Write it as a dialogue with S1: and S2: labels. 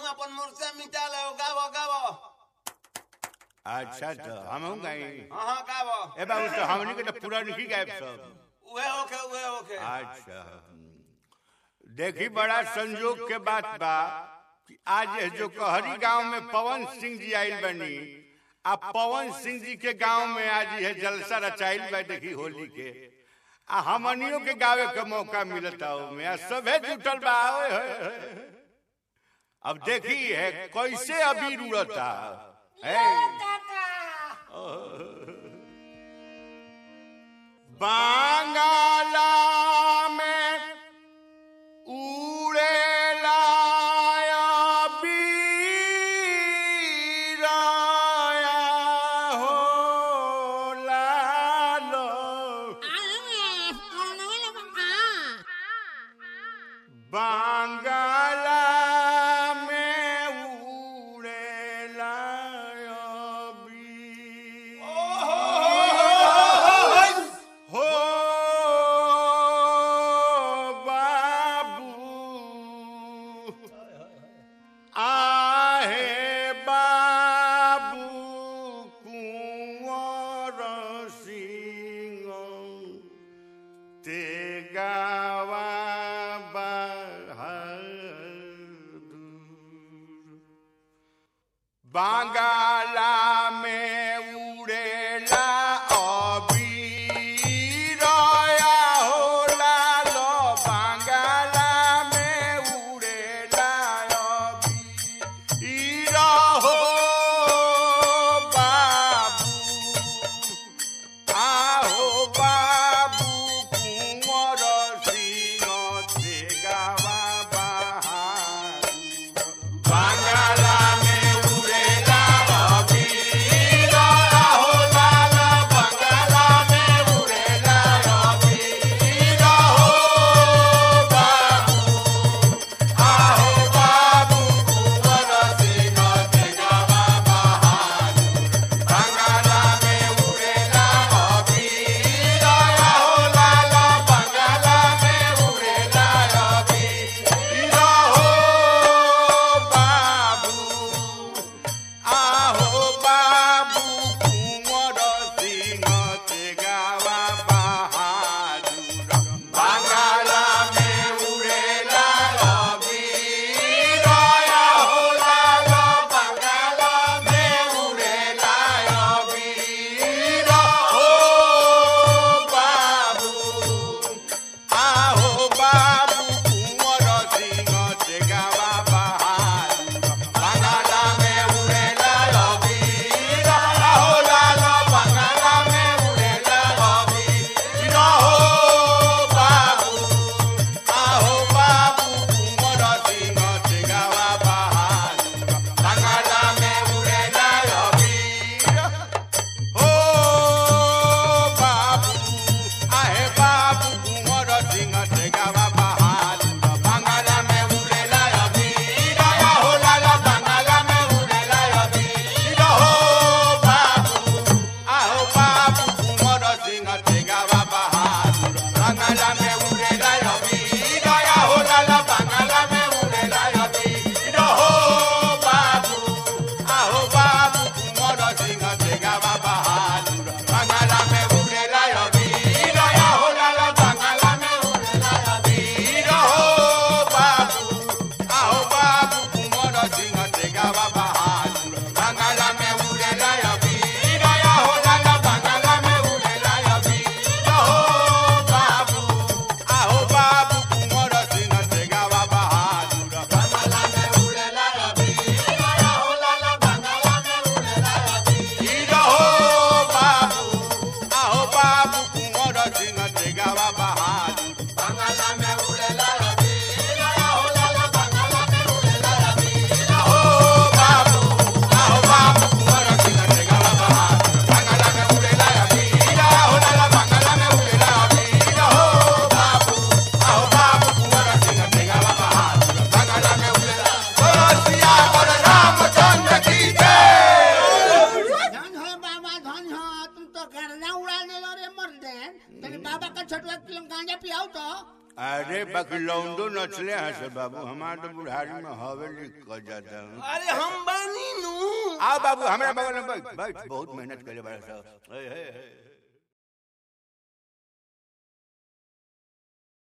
S1: अपन मुर्से मिटा ले गावो गावो
S2: अच्छा तो हम गई
S1: हाँ हाँ गावो
S2: ए बाबू तो हमनी के तो पूरा नहीं गायब सब
S1: उहे होके उहे होके
S2: अच्छा देखी बड़ा संजोग के बात बा कि आज ये जो कहरी गांव में पवन सिंह जी आइल बनी आ पवन सिंह जी के गांव में आज ये जलसा रचाइल बा देखी होली के आ हमनियों के गावे के मौका मिलता में आ सभे जुटल बा ओए होए होए। अब देखी है कैसे अबीर उड़ता है बांगाला में उड़ेला बीराया हो लालो बांगाला में उड़ेला बीर हो बाबू आहे बाबू कुंवर सिंह ते गावा बहादुर बांगाला में उड़ेला अबीरया होला लो बांगाला में उड़ेला अबीर हो बाबू आहो बाबू कुंवर सिंह ते गावा बहादुर बांगाला में उड़ेला अरे बकलौंडो नचले हैं से बाबू हमारे तो बुढ़ारी में हवेली कर जाता हूँ
S1: अरे हम बानी नू
S2: आओ बाबू हमारे बगल में बैठ बैठ बहुत मेहनत करे बड़ा साहब हे, हे, हे।